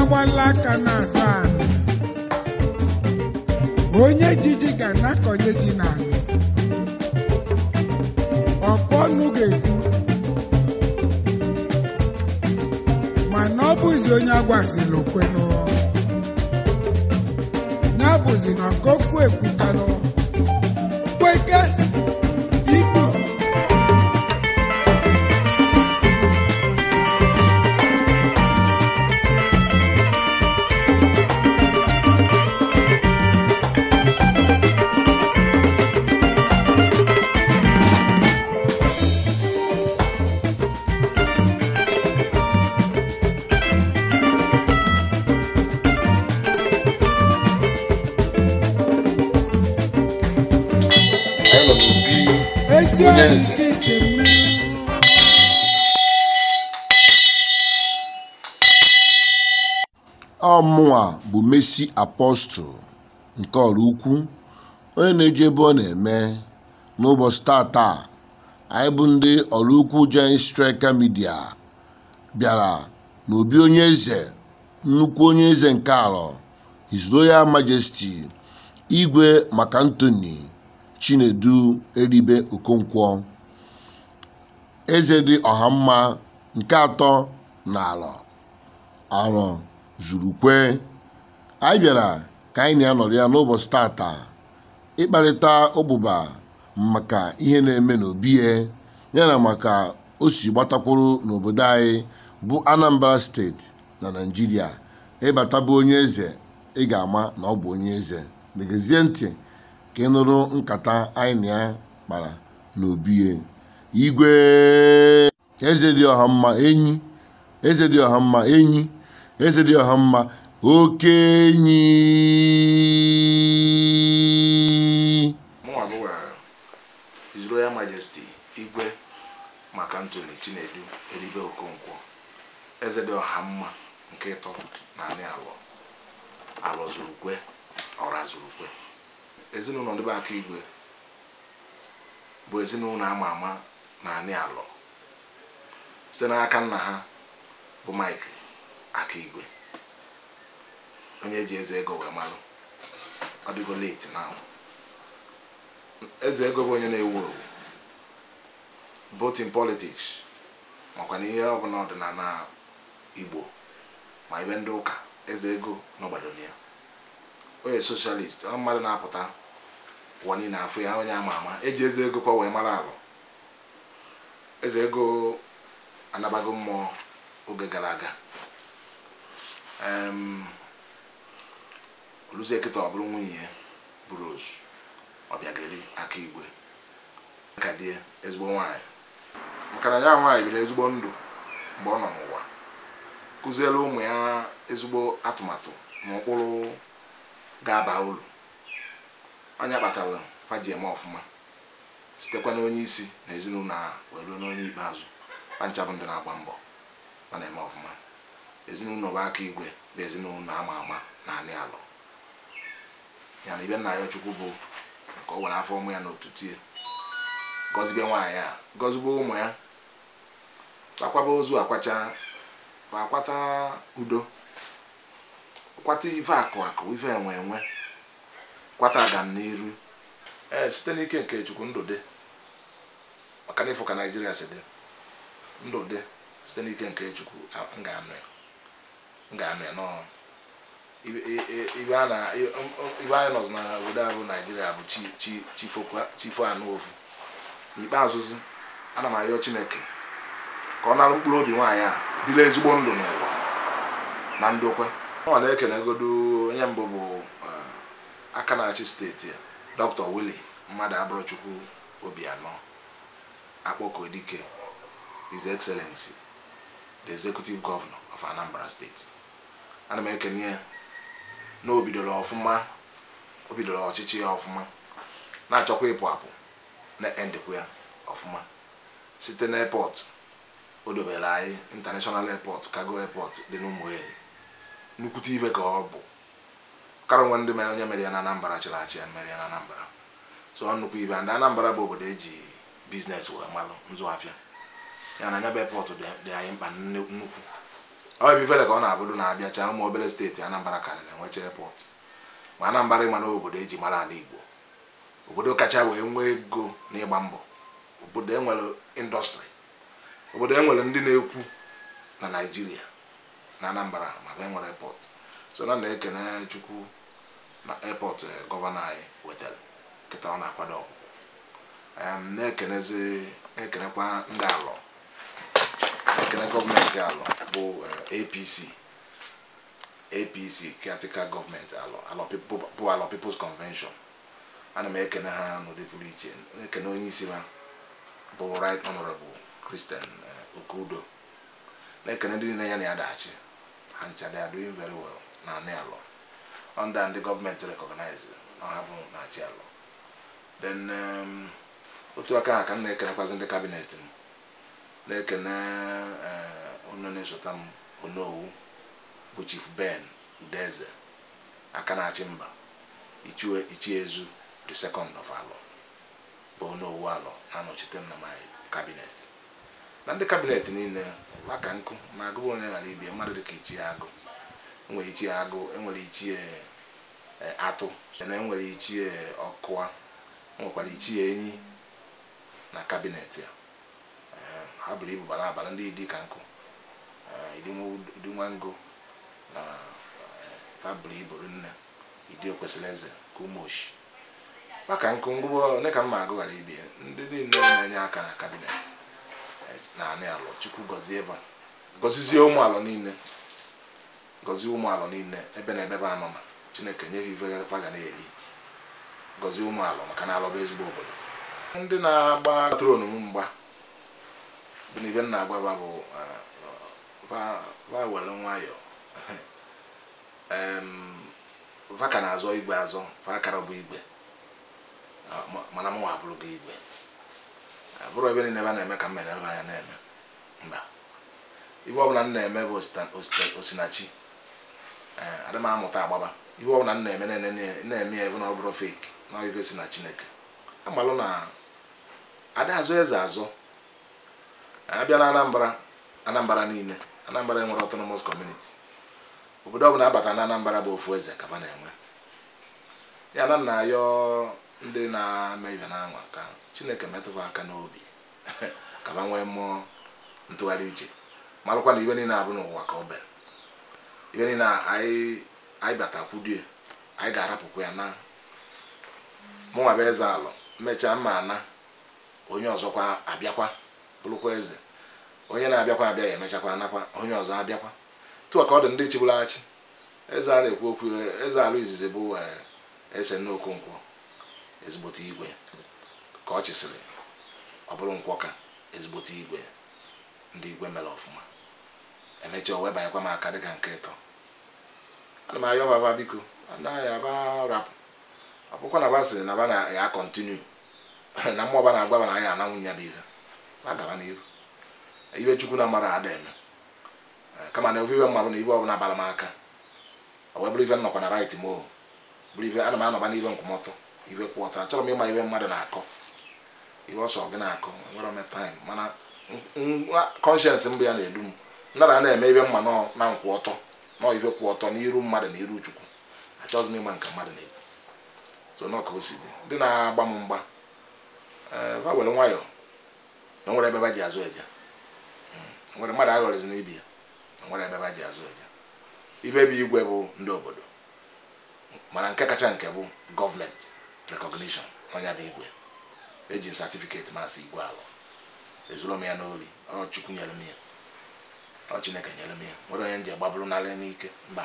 na-agbala aka na-asa anị onye jiji ga na-akọnye ji n'anị ọkụ ọnụ ga-ekwu mana ọ bụzi onye agwazila okwenụ ya bụzi na nkokwu ekwukanụ kweke igbo anyị nọ n'obi ezi onye oyi eze ka isi mmiri ọmụnwa bụ mesi apọstụl nke ọrụ ukwu onye na-eji ebe ọ na-eme n'ụbọchị tata anyị bụ ndị ọrụ ukwu Giant Striker Media bịara n'obi onye eze nnukwu onye eze nke alọ His Royal Majesty Igwe Mark Anthony Chinedu Eribe Okonkwo eze dị ọha mma nke atọ na alọ arọ zuru kwe anyị bịara ka anyị na-anọrọ ya n'ụbọchị tata ịkparịta ụbụba maka ihe na-eme n'obi ya yana maka o si gbatakwuru n'obodo anyị bụ Anambra steeti na Naịjirịa ịbata bụ onye eze ị ga-ama na ọ bụ onye eze megezie ntị ka ị nụrụ nkata anyị na ya kpara n'obi ya igwe eze dị ọha mma enyi eze dị ọha mma enyi eze dị ọha mma okenyi mụnwa bụ uh, His Royal Majesty Igwe Mark Anthony Chinedu Eribe Okonkwo eze dị ọha mma nke ịtọ naanị alọ alọ zuru kwe ọra zuru kwe ezinụlọ ndị be aka igwe bụ ezinụlọ ama ama naanị alọ site n'aka nna ha bụ Mike aka igwe onye eji eze ego wee malụ ọ dịgo late now eze ego bụ onye na-ewu ewu both in politics makwa na ihe ọbụla ọdịnala igbo ma ibe ndị ụka eze ego n'ọgbadon ya onye socialist ọ mmadụ na-apụta ụwa niile afọ ya onye ama ama eji eze ego kwa wee mara alụ eze ego anabago mmụọ oge gara aga em oluzie kịta ọ bụrụ nwunye ya bụ Rose ọbịageli aka igwe ka die ezigbo nwaanyị maka na ya nwaanyị biri ezigbo ndụ mgbe ọ nọ n'ụwa kụziere ụmụ ya ezigbo atụmatụ na ụkpụrụ ga-aba uru onye kpatara faji eme ọfụma sitekwa n'onye isi na ezinụlọ a wee ruo n'onye ikpeazụ pancha bụ ndị na-agba mbọ ma na-eme ọfụma ezinụlọ bụ aka igwe bụ ezinụlọ ama ama na anị alụ ya na ibe nna ya chukwu bụ ka o were afọ ụmụ ya n'otutu ya gọzibe nwaanyị a gọzibe ụmụ ya akwaba ozu akwacha akwata udo kwata ife akụ akụ ife enwe enwe kwata agam n'iru ee site n'ike nke chukwu ndụ dị maka na ịfụ ka naijiria si dị ndụ dị site n'ike nke chukwu a- m ga-anụ ya m ga-anụ ya nọọ ibe- i- i- ibe a na- i- ibe anyị nọzi na obodo a bụ naijiria bụ chi chi chifokwa- chifo anụ ofu n'ikpeazụzi ana m arịọ chineke ka ọ nara mkpụrụ obi nwaanyị a biri ezigbo ndụ n'ụwa na ndokwe ọ na-ekenegodo onye mbụ bụ eh, aka na-achị steeti a dr willie mmadụ abụrụchukwu obianọ akpọkọ dike his excellency the executive governor of anambra state ana m ekene ya na o bidoro ọfụma o bidoro ọchịchị ya ọfụma na-achọkwa ịpụ apụ na-endekwa ya ọfụma site na airport o dobere anyị international airport cargo airport dị n'ụmụeri nnukwute ibe ka ọ bụ kara nwe ndị mere onye mere ya na anambra chịrị achị ya mere ya na anambra so ọ nnukwu ibe ndị anambra bụ obodo eji biznes wee malụ nzụ afịa ya na anya bụ airport dị dị anyị mkpa nne- nnukwu ọ ebe ifele ka ọ na-abụrụ na-abịacha ụmụ obere steeti anambra karịrị enwecha airport ma anambra ịma na obodo eji mara ala igbo obodo kacha wee nwee ego n'ịgba mbọ obodo enwere indọstrị obodo enwere ndị na-ekwu na naijiria na anambra ma bụ enwere airport so na na-ekene chukwu na airport gọvanọ anyị wetara nkịta ọ na-akwado ọgwụgwụ na-ekenezi na-ekenekwa ndị alọ na-ekene gọọmenti alọ bụ apc apc caretaker gọọmenti alọ alọ bụ alọ people's convention ana m ekene ha n'ụdị pụrụ iche na-ekene onye isi ha bụ right honorable christian okudo na-ekene ndị niile ya na ya dachi ha ncha they are doing very well na anị alọ under ndị gọọmenti recognize na ha bụ na-achị alọ then otu aka ha ka m na-ekenekwazi ndị kabinet m na-ekene onye na-esota m onowu bụ chief ben udeze aka na-achị mba ichi ezu the second of alọ bụ onowu alọ na-anọchite m na my kabinet na ndị kabinet niile maka nkụ ma agụụ onye ghara ibie mmadụ dịka ichie agụ enwere ichie agụ enwere ichie atụ na enwere ichie ọkụa nwekwara ichie enyi na kabinet ya ha bụrụ ibu bara abara ndị idi ka nkụ idinwango na ha bụrụ iburu nne idi okwesịrị eze ka ụmụoshi maka nkụ ngwụgbọ ole ka mma agụ ghara ibie ndị niile na-enye aka na kabinet na anị alụ chukwu gọzie ebe gọzizie ụmụ alụ niile gọzie ụmụ alụ niile ebe na ebebe anọ na chineke nye ive fa ga na-eri gọzie ụmụ alụ maka na alụ bụ ezigbo obodo ndị na-agba tronu m mgba bụ na ibe m na-agwa bụ va were nwayọọ va ka na-azọ igwe azọ va akara bụ igwe mana m nwa abụrụ gị igwe bụrụ ebe niile ebe a na-eme ka m merebe anya na-eme mba ibe ọbụla m na-eme bụ osinachi adị m amụta agbaba ibe ọbụla m na-eme na-eme ya ebe na ọ bụrụ feki na ibe si na chineke amalụ na ada azụ eze azụ abịa na anambra anambra niile anambra enwere autonomous community obodo ọbụla abata na anambra bụ ofu eze ka na-enwe ya na nna ayọ ndị na-eme ibe na anwa ka chineke metụba aka n'obi ka ba nwee mmụọ ntụgharị uche malụkwa na ibe niile abụ n'ụwa ka ọ bere ibe niile anyị batakwudie anyị ga-arapụkwa ya na mụnwa bụ eze alụ mechaa mma ana onye ọzọkwa abịakwa bụrụkwa eze onye na-abịakwa abịa ya emechakwa anakwa onye ọzọ abịakwa tụọ ka ọ dị ndị chigbulaghachi eze a na-ekwu okwu eze alụ izizi bụ ese n'okonkwo ezigbote igwe ka ọ chịsịrị ọ bụrụ nkwọ ka ezigbote igwe ndị igwe mere ọfụma emechaa o webanyekwa m aka dịka nke ịtọ ana m ayọ baba biko anaghị aba rapụ akwụkwọ na ba sịrị na ba na ya kọntinu na mmụọ ba na-agwa ba na ya ananwụ nya bụ ihe ba gaba n'iru ibe chukwu na mara ada eme kama na ofe ibe mma bụ na ibe ọbụla bara m aka o wee bụrụ ibe nnọkwa na rait m o bụrụ ibe ana m anọba n'ibe nkwụmọtọ ibe kwụ ọtọ achọrọ m ịma ibe mmadụ na-akọ ibe ọsọ gị na-akọ nwere m taịm mana kọnshens mbụ ya na-edu m nara na-eme ibe mma na nkwụ ọtọ nọ ibe kwụ ọtọ n'iru mmadụ na iru chukwu achọghịzi m ịma nke mmadụ na-ekwu so nọ ka o si dị ndị na-agba m mgba ba were nwayọọ na nwere ebe ba ji azụ eje nwere mmadụ aghọrịzi n'ibi ya nwere ebe ba ji azụ eje ibe bụ igwe bụ ndị obodo mana nke kacha nke bụ gọọmenti recognition onye bụ igwe eji m satifiketi masị igwe alụ ezuru m ya n'ori ọ chukwu nyere m ya ọ chineke nyere m ya nwere onye nji gbabụrụ narị n'ike mba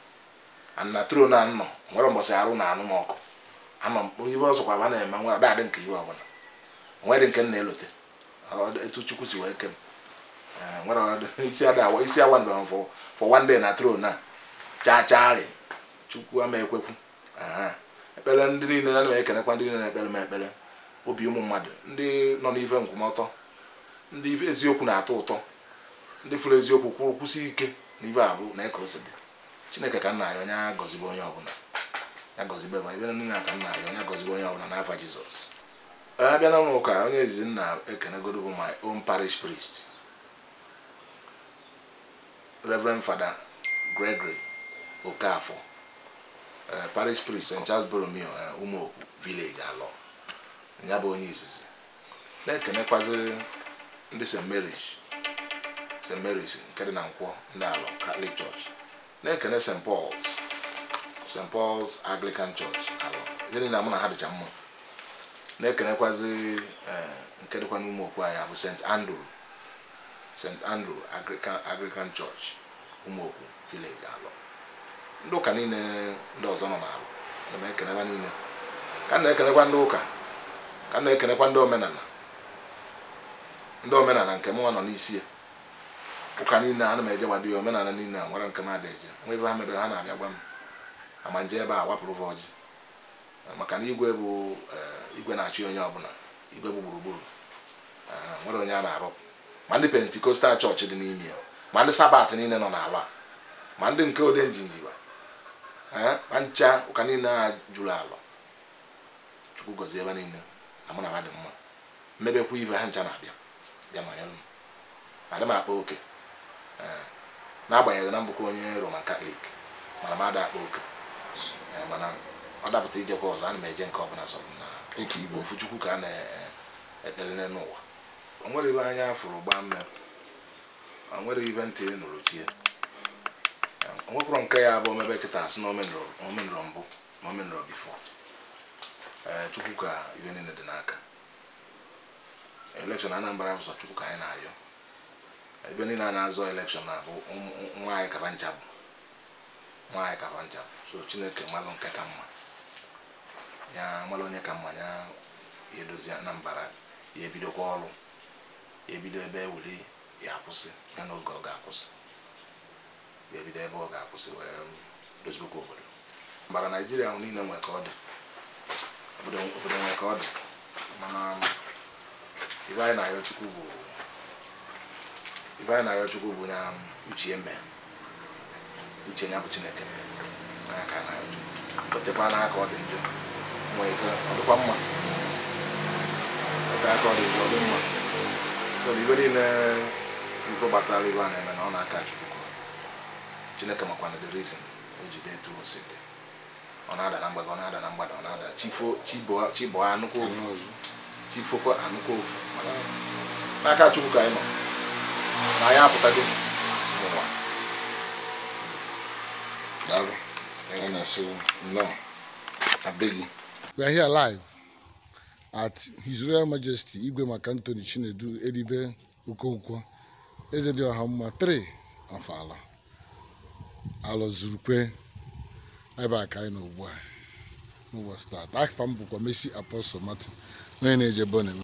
na tro na nnọ nwere mbọsị arụ na anụ m ọkụ anọ m ibe ọzọkwa ba na-eme nwere dadị nke iwe ọbụla nwere nke m na-elote etu chukwu si wee ke m nwere isi ada isi awa ndụ fọ fọ one day na tro na chaa chaarị chukwu ama ekwekwu ekpere ndị niile ana m ekenekwa ndị niile na-ekpere m ekpere obi ụmụ mmadụ ndị nọ n'ife nkwụmọtọ ndị eziokwu na-atọ ụtọ ndị fụrụ eziokwu kwụrụ kwụsị ike na ibe abụ na eke ose dị chineke ka nna ya onye agọzibe onye ọbụla ya gọzibe ma ibe niile ka nna ya onye agọzibe onye ọbụla n'afa jizọs abịa na ụlọ ụka onye ezizi nna ekenegodo bụ my own parish priest reverend fada gregory okafọ eh, parish priest st charles boromeo eh, ụmụokwu village alọ ya bụ onye izizi na-ekenekwazi ndị st mary's st mary's nke dị na nkwọ ndị alọ catholic church na-ekene st paul's st paul's anglican church alọ ihe niile mụ na ha dịcha mma na-ekenekwazi eh, nke dịkwa n'ụmụ okwu anyị bụ st andrew st andrew anglican, anglican church ụmụokwu village alọ ndị ụka niile ndị ọzọ nọ n'alụ ana m ekenekwa niile ka m na-ekenekwa ndị ụka ka m na-ekenekwa ndị omenala ndị omenala nke mụnwa nọ n'isi ya ụka niile ana m eje gbado ya omenala niile a nwere nke m ada eje nwa ebe ha mebere ha na-abịa gwa m ama nje ebe a wapụrụ ha ọjị maka na igwe bụ eh, igwe na-achị onye ọbụla igwe bụ gburugburu eh, nwere onye a na-arụpụ ma ndị pentikostal chọọchị dị n'ime ya ma ndị sabat niile nọ n'ala a ma ndị nke ode njinjiwa eh, ma ncha ụka niile a juru alọ chukwu gọzie ebe niile na mụ na ha dị mma mmebekwa ibe ha ncha na-abịa bịa nọnyere m adị m akpa oke eh, n'agbanyeghị na mbụkwa onye roman katọlik mana m ada akpa oke Eh, mana ọ dapụta ijekwa ọzọ ana m eje nke ọbụla sọ na Dịka Igbo. ofu chukwu ka a na-ekpere n'ụwa o nwere ibe anya fụrụ gbaa mme o nwere ibe ntị nụrụ chie o nwekwara nke ya bụ omebe kịta asị na omenụrụ mbụ na omenụrụ bifo ee chukwu ka ibe niile dị n'aka elekshọn anambra bụ sọ chukwu ka anyị na-ayọ ebe niile a na-azọ elekshọn na-abụ ụmụ- nwa anyị kaba ncha bụ nwa anyị kaba ncha bụ so chineke malụ nke ka mma ya malụ onye ka mma ya ya edozi anambra ya ebidokwa ọrụ ya ebido ebe ewuli ya akwụsị ya n'oge ọ ga-akwụsị ya ebido ebe ọ ga-akwụsị wee dozibekwa obodo mbara naijiria ahụ niile nwe ka ọ dị obodo obodo nwe ka ọ dị mana ibe anyị na-ayọ chukwu bụ ibe anyị na-ayọ chukwu bụ ya uche eme uche ya bụ chineke mee anya ka a na-ayọ chukwu gotekwa n'aka ọ dị njọ nwee ike ọ dịkwa mma ote aka ọ dị njọ ọ dị mma so na ibe niile ife gbasara ibe a na-eme na ọ na-aka chukwu ka ọ dị. chineke makwana the reason o ji dị etu o si dị ọ na-ada na mgbada ọ na-ada na mgbada ọ na-ada chifo chibo chibo anụkwa ofu chifokwa anụkwa ofu mana n'aka chukwu ka anyị nọ na anyị apụtago n'ụwa daalụ anyị na-asị nnọọ abịghị We are here live at His Royal Majesty Igwe Maka Anthony Chinedu Edibe Okonkwo Eze dị ọha mma 3 of ala alọ zurukwe ebe a ka anyị nọ ugbu a n'ụbọchị taa afa m bụkwa Messi Apostle Martin onye na-eje ebe ọ na-eme